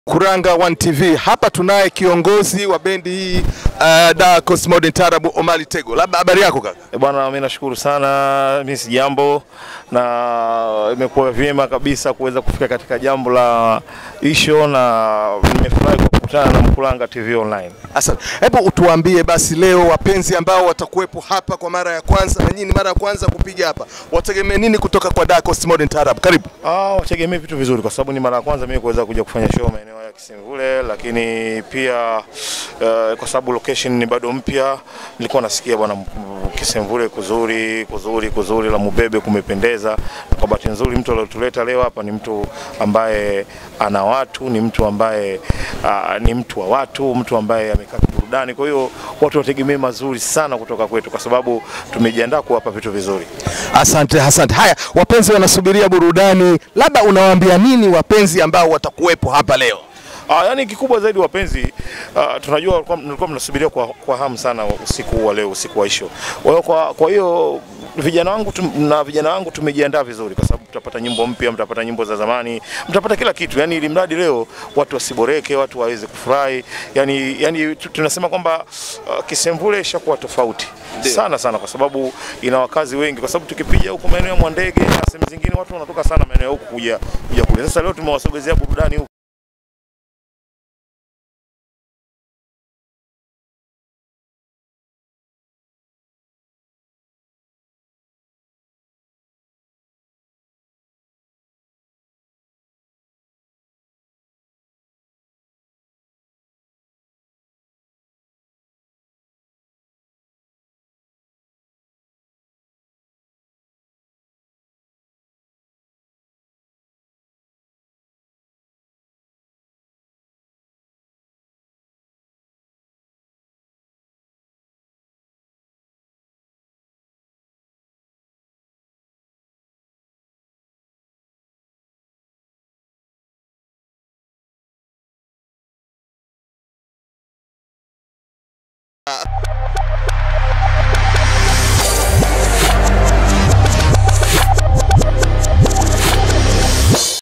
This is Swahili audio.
Kuranga One TV. Hapa tunaye kiongozi wa bendi hii uh, Da Coast Modern Taarab Omari Tego. Labda habari yako kaka? E bwana, mimi nashukuru sana, mimi si jambo na imekuwa vyema kabisa kuweza kufika katika jambo la isho, na nimefurahi kwa kukutana na Mkuranga TV Online. Asante. Hebu utuambie basi leo wapenzi ambao watakuwepo hapa kwa mara ya kwanza na nyinyi ni mara ya kwanza kupiga hapa, wategemee nini kutoka kwa Da Coast Modern Taarab? Karibu. Ah, wategemee vitu vizuri kwa sababu ni mara ya kwanza mimi kuweza kuja kufanya show maeneo ya Kisemvule, lakini pia uh, kwa sababu location ni bado mpya, nilikuwa nasikia bwana m- Kisemvule kuzuri kuzuri kuzuri, la Mubebe kumependeza, na kwa bahati nzuri mtu aliotuleta leo hapa ni mtu ambaye ana watu, ni mtu ambaye uh, ni mtu wa watu, mtu ambaye amekaa burudani. Kwa hiyo watu wategemee mazuri sana kutoka kwetu, kwa sababu tumejiandaa kuwapa vitu vizuri. Asante, asante. Haya, wapenzi wanasubiria burudani, labda unawaambia nini wapenzi ambao watakuwepo hapa leo? Ah, yani kikubwa zaidi wapenzi, ah, tunajua walikuwa- mlikuwa mnasubiria kwa, kwa hamu sana usiku huu wa leo, usiku wa isho. Kwa hiyo kwa, kwa hiyo vijana wangu tum, na vijana wangu tumejiandaa vizuri, kwa sababu mtapata nyimbo mpya, mtapata nyimbo za zamani, mtapata kila kitu, yani ili mradi leo watu wasiboreke, watu waweze kufurahi. Yani, yani tu- tunasema kwamba uh, Kisemvule ishakuwa tofauti sana sana, kwa sababu ina wakazi wengi, kwa sababu tukipiga huko maeneo ya Mwandege na sehemu zingine watu wanatoka sana maeneo ya huku kuja kuja kule. Sasa leo tumewasogezea burudani huku